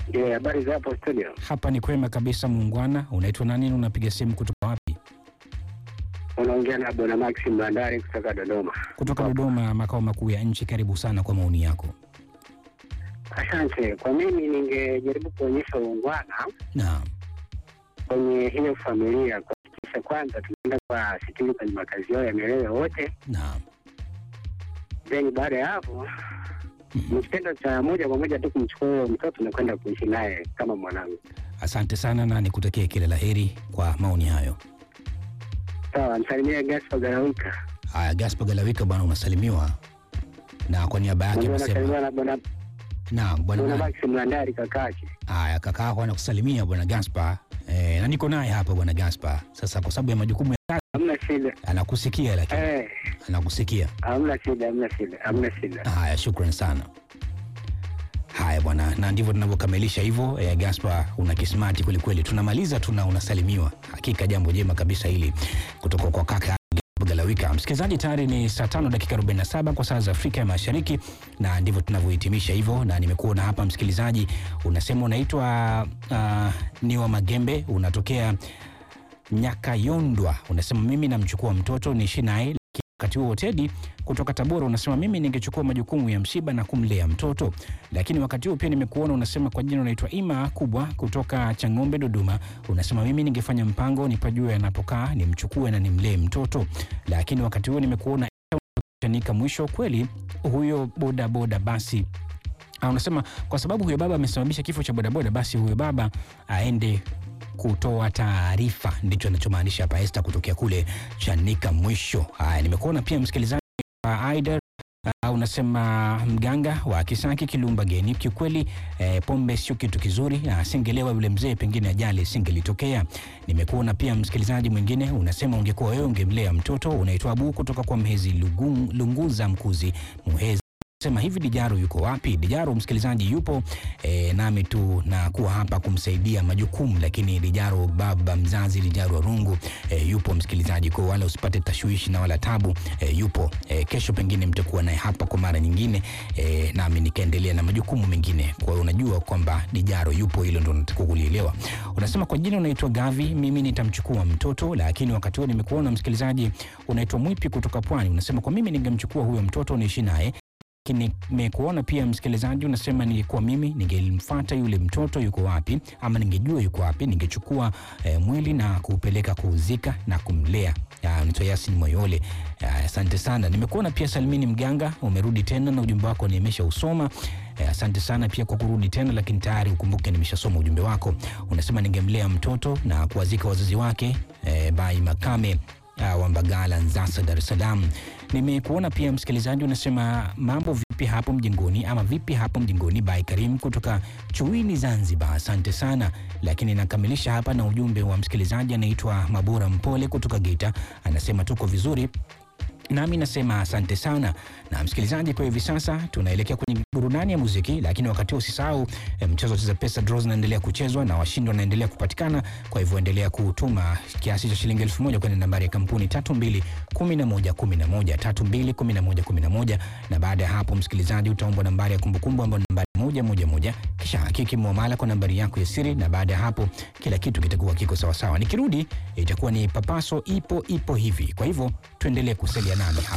Yeah, habari za hapo studio. Hapa ni kwema kabisa muungwana. Unaitwa nani na unapiga simu kutoka wapi? Unaongea na Bwana Maxim Bandari kutoka Dodoma. Kutoka Dodoma, makao makuu ya nchi. Karibu sana kwa maoni yako. Asante. Kwa mimi ningejaribu kuonyesha uungwana Naam, kwenye hiyo familia, kuhakikisha kwanza tunaenda kwa sitini kwenye makazi yao ya milele wote, naam. then baada ya hapo ni kitendo cha moja kwa moja tu kumchukua huyo mtoto na kwenda kuishi naye kama mwanangu. Asante sana na nikutakie kila la heri kwa maoni hayo. Sawa, msalimie Gaspar Garawika. Haya, Gaspar Galawika bwana, unasalimiwa na kwa niaba yake Mwingine amesema anasalimiwa na Bwana naam bwana. Bwana nani? Maxim Bandari kakake. Haya, kaka yako anakusalimia bwana Gaspar eh, na niko naye hapa bwana Gaspar. Sasa kwa sababu ya majukumu ya kazi Hamna shida. anakusikia, lakini Eh, anakusikia. hamna shida, hamna shida, hamna shida. Haya, shukran sana. Haya bwana, na ndivyo tunavyokamilisha hivyo. Eh, Gaspar, una kismati kwelikweli. Tunamaliza tuna unasalimiwa. Hakika jambo jema kabisa hili kutoka kwa kaka Gaspar Galawika. Msikilizaji, tayari ni saa tano dakika 47 kwa saa za Afrika ya Mashariki, na ndivyo tunavyohitimisha hivyo, na nimekuona hapa msikilizaji, unasema unaitwa uh, Niwa Magembe, unatokea Nyakayondwa, unasema mimi namchukua mtoto niishi naye wakati huo Tedi kutoka Tabora unasema mimi ningechukua majukumu ya msiba na kumlea mtoto, lakini wakati huo pia nimekuona unasema kwa jina unaitwa Ima Kubwa kutoka Chang'ombe Dodoma, unasema mimi ningefanya mpango nipajue anapokaa nimchukue na nimlee mtoto, lakini wakati huo nimekuona chanika mwisho kweli huyo bodaboda basi Ah, unasema kwa sababu huyo baba amesababisha kifo cha bodaboda, basi huyo baba aende kutoa taarifa. Ndicho anachomaanisha hapa Esther kutokea kule Chanika mwisho. Haya, nimekuona pia msikilizaji wa Aider Uh, unasema mganga wa Kisaki Kilumba Geni, kiukweli eh, pombe sio kitu kizuri, na asingelewa yule mzee, pengine ajali isingelitokea. Nimekuona pia msikilizaji mwingine unasema ungekuwa wewe ungemlea mtoto. Unaitwa Abu kutoka kwa Mhezi Lugu, Lunguza Mkuzi Muhezi sema hivi Dijaro yuko wapi? Dijaro msikilizaji yupo e, nami tu na kuwa hapa kumsaidia majukumu, lakini Dijaro baba mzazi Dijaro Rungu e, yupo msikilizaji, kwa wala usipate tashwishi na wala tabu e, yupo e, kesho pengine mtakuwa naye hapa kwa mara nyingine e, nami nikaendelea na majukumu mengine. Kwa hiyo unajua kwamba Dijaro yupo, hilo ndo nataka kulielewa. Unasema kwa jina unaitwa Gavi, mimi nitamchukua mtoto, lakini wakati huo nimekuona msikilizaji unaitwa Mwipi kutoka Pwani, unasema kwa mimi ningemchukua huyo mtoto niishi naye lakini nimekuona pia msikilizaji, unasema nilikuwa mimi ningemfuata yule mtoto yuko wapi, ama ningejua yuko wapi, ningechukua eh, mwili na kuupeleka kuuzika na kumlea. Unaitwa Yasin Moyole. Ya, Asante sana. Nimekuona pia Salmini Mganga, umerudi tena na ujumbe wako nimesha usoma. Eh, Asante sana pia kwa kurudi tena, lakini tayari ukumbuke nimeshasoma ujumbe wako. Unasema ningemlea mtoto na kuwazika wazazi wake eh, Bai Makame uh, wa Mbagala, Nzasa, Dar es Salaam. Nimekuona pia msikilizaji, unasema mambo vipi hapo mjengoni, ama vipi hapo mjengoni, by Karim kutoka Chuini, Zanzibar. Asante sana, lakini nakamilisha hapa na ujumbe wa msikilizaji anaitwa Mabora Mpole kutoka Geita, anasema tuko vizuri nami nasema asante sana. Na msikilizaji, kwa hivi sasa tunaelekea kwenye burudani ya muziki, lakini wakati huo usisahau eh, mchezo wa cheza pesa draws unaendelea kuchezwa na washindi wanaendelea kupatikana. Kwa hivyo endelea kutuma kiasi cha shilingi elfu moja kwenye nambari ya kampuni 321111 321111 na baada ya hapo, msikilizaji, utaombwa nambari ya kumbukumbu ambayo ni nambari moja moja moja, kisha hakiki muamala kwa nambari yako ya siri, na baada ya hapo kila kitu kitakuwa kiko sawasawa. Nikirudi itakuwa ni papaso ipo ipo hivi. Kwa hivyo tuendelee kusalia nami hapa.